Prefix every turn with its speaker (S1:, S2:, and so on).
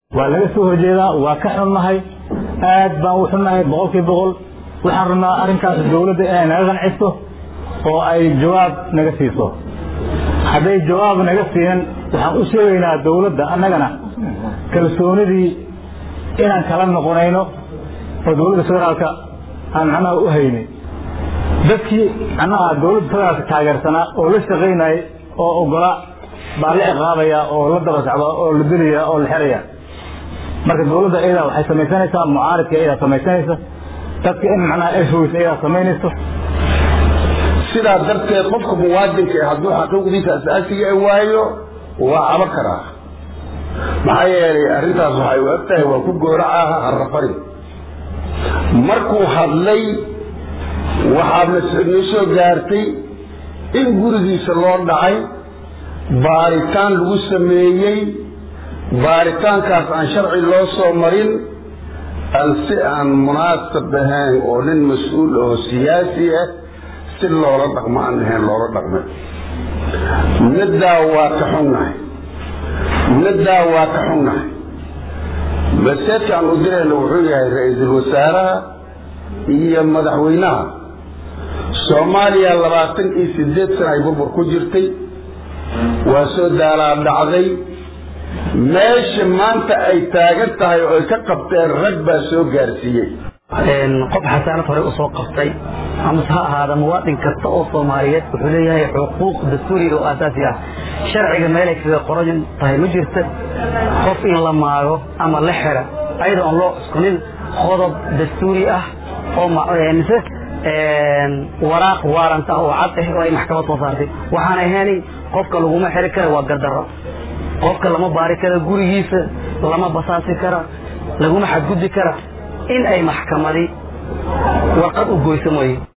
S1: waa laga soo horjeedaa waa ka xunnahay aad baan u xunnahay boqolkii boqol waxaan rabnaa arrinkaas dawladda inay naga qanciso oo ay jawaab naga siiso hadday jawaab naga siinan waxaan u sheegaynaa dawladda annagana kalsoonidii inaan kala noqonayno oo dawladda federaalka aan macnaha u haynay dadkii macnaha dawladda federaalka taageersanaa oo la shaqaynayay oo ogola baa la ciqaabaya oo la daba socda oo la dilaya oo la xeraya marka dawladda iyadaa waxay samaysanaysaa mucaaridka iyadaa samaysanaysa dadka in macnaha ay fogeysa iyadaa samaynayso
S2: sidaa darteed qofka muwaadinka ee hadduu xaquuqdiisa asaasiga ay waayo waa cabo karaa maxaa yeelay arrintaas waxay u eg tahay waa ku gooracaha harrafari markuu hadlay waxaa noo soo gaartay in gurigiisa loo dhacay baaritaan lagu sameeyey baaritaankaas aan sharci loo soo marin aan si aan munaasab ahayn oo nin mas-uul oo siyaasi ah si loola dhaqmo aan ahayn loola dhaqmay middaa waa ka xunnahay middaa waa ka xunnahay maseedka aan u dirayna wuxuu yahay ra-iisul wasaaraha iyo madaxweynaha soomaaliya labaatan iyo sideed sana ay burbur ku jirtay waa soo daalaa dhacday meesha maanta ay taagan tahay oo ay ka qabteen rag baa soo gaarsiiyey
S3: qof xasaanad hore usoo qabtay amase ha ahaada muwaadin kasta oo soomaaliyeed wuxuu leeyahay xuquuq dastuuriga oo aasaasi ah sharciga meelay kaga qoran tahay ma jirta qof in la maago ama la xira ayadoo aan loo cuskunin qodob dastuuri ah oo mise waraaq waaranta oo cad ah oo ay maxkamad soo saartay waxaan ahaynay qofka laguma xiri kara waa gardarro qofka lama baari kara gurigiisa lama basaasi kara laguma xadgudbi kara in ay maxkamadi warqad u goyso mooye